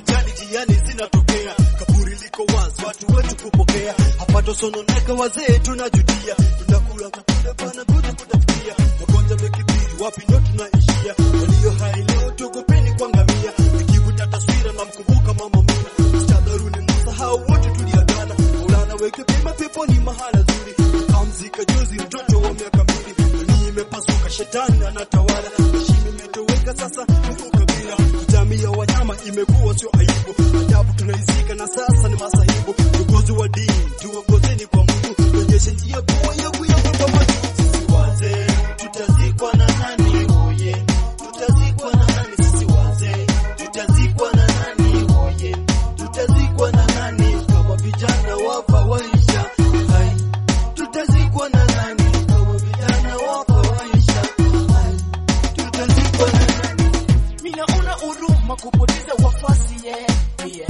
ajali jiani zinatokea, kaburi liko wazi, watu wetu kupokea, hapato sononeka, wazee tunajutia, tunakula chakula bana kuja kutafutia, magonjwa mekithiri, wapi ndo tunaishia? Walio hai leo tuogopeni kuangamia, nikivuta taswira na mkumbuka mama Muna, stadharuni msahau wote tuliagana, Maulana weke pema peponi mahala zuri, kamzika juzi mtoto wa miaka mbili, dunia imepasuka, shetani anatawala, heshima imetoweka sasa, Mungu kabila, jamii ya wanyama imekuwa sio aibu, ajabu tunaizika na sasa ni masahibu, viongozi wa dini tuongozeni kwa Mungu, tuonyeshe njia kuwa ya kuyavuka majuu, sisi wazee tutazikwa na nani? Oye, tutazikwa na nani? Sisi wazee tutazikwa na nani? Oye, tutazikwa na nani? Kama vijana wafa waisha, hai, tutazikwa na nani? Kama vijana wafa waisha, hai, tutazikwa na nani? Minaona huruma kupoteza wafasi yeah, yeah,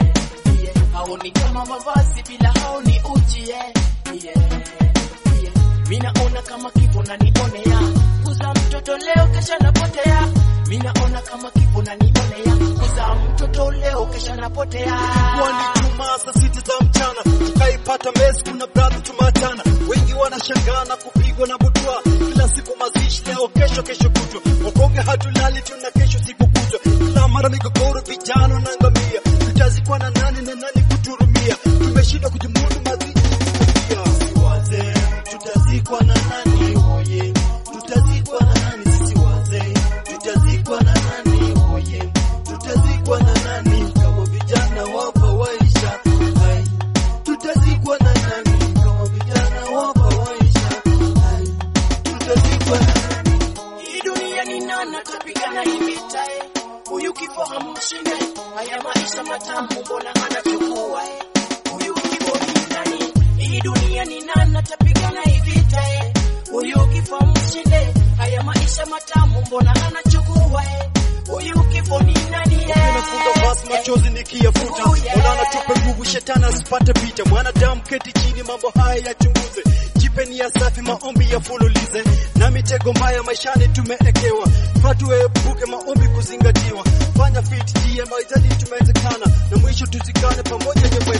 yeah. Hao ni kama mavazi bila hao ni uchi yeah, yeah, yeah. Minaona kama kifo na nionea kuza mtoto leo kesha napotea. Minaona kama kifo na nionea kuza mtoto leo kesha napotea. Kwani Jumaa saa sita za mchana tukaipata mesi, kuna brother tumeachana, wengi wanashangaa na kupigwa na butwa, kila siku mazishi, leo kesho, kesho kutwa, wakonge hatulali, tuna kesho siku kutwa, kila mara migogoro, vijana wanaangamia, tutazikwa na nani na nani kuturumia, tumeshindwa kujimudu mazishi pia. Sisi wazee tutazikwa na nani? Oye, tutazikwa na nani? Sisi wazee tutazikwa na nani? Oye, tutazikwa na nani? Kama vijana wafa waisha, hai, tutazikwa na nani? Kama vijana wafa waisha, hai, tutazikwa na nani? Hii dunia ni nani atapigana hii vita eh? Huyu kifo hamshinde, haya maisha matamu mbona anachukua eh? Huyu kifo ni nani? Hii dunia ni nani atapigana hii vita eh? Huyu kifo hamshinde, haya maisha matamu mbona anachukua eh? Huyu kifo ni nani eh? Nafunga basi machozi nikiyafuta, Oh, yeah. Maulana tupe nguvu, shetani asipate picha. Mwanadamu keti chini, mambo haya yachunguze, jipe nia safi, maombi yafululize, na mitego mbaya maishani tumeekewa, faa tuepuke maombi kuzingatiwa, fanya fit jia mahitaji tumewezekana, na mwisho tuzikane pamoja nyumbani.